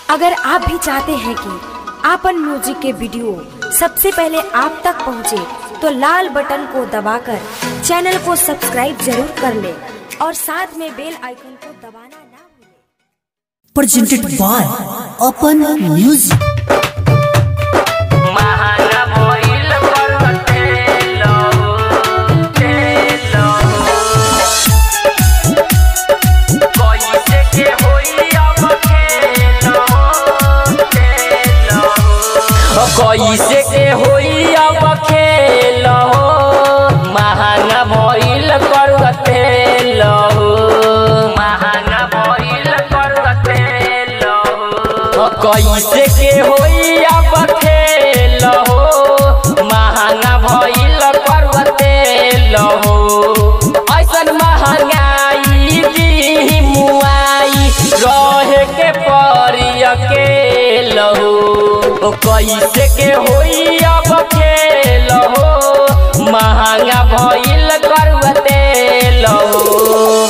अगर आप भी चाहते हैं कि आपन म्यूजिक के वीडियो सबसे पहले आप तक पहुंचे, तो लाल बटन को दबाकर चैनल को सब्सक्राइब जरूर कर ले और साथ में बेल आइकन को दबाना ना भूलें। presented by Open Music. महाना भइल पर्वते लहु, ते लहु। कैसे के होई अब खेल हो, ते लहु। कैसे के होई अब खेल हो महाना भइल पर्वते लहु महाना भइल पर्वते लहु कैसे के होई अब खेल हो महंगा भइल पर्वते लहो ऐसन महंगाई दी मुआई रहे के परी अकेल हो कैसे के होई अब खेल हो महंगा भइल पर्वते लहो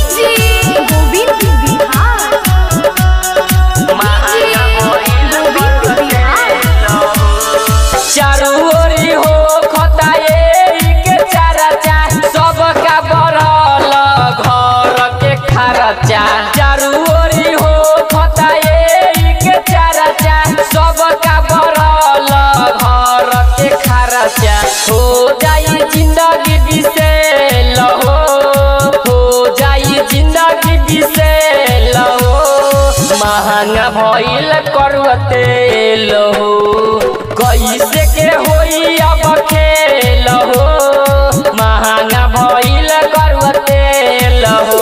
महंगा भइल पर्वते लहो चारू ओरी हो खताए के चारचा सबका बढ़ल घर के खर्चा चारू ओरी हो खताए के चारचा सबका बढ़ल घर के खर्चा हो जाई जिंदगी बिसेल हो हो जाई जिंदगी बिसेल हो महंगा भइल करवते लहो कैसे के होई अब खेल हो महंगा भइल करवते लहो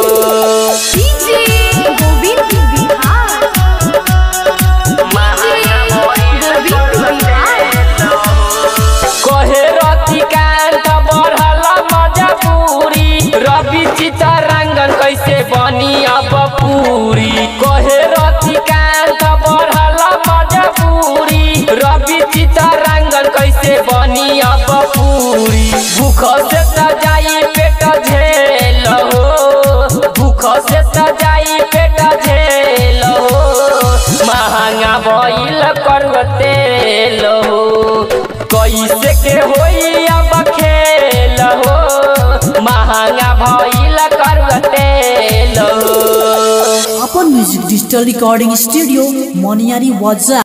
महंगा भइल करवते लहो कहे रतिकान्त बढ़ल मजबूरी रवि चितरंगन कैसे बनी अब पूरी कहे रतिकान्त बढ़ल मजबूरी रवि चितरंगन कैसे बनी अब पूरी भूख से त जाई पेट झेल हो भूख से त जाई पेट झेल हो महंगा भइल करवते हो कैसे के होई अब खेल हो महंगा भइल करवते हो Open Music Digital Recording Studio, Moniari Waza.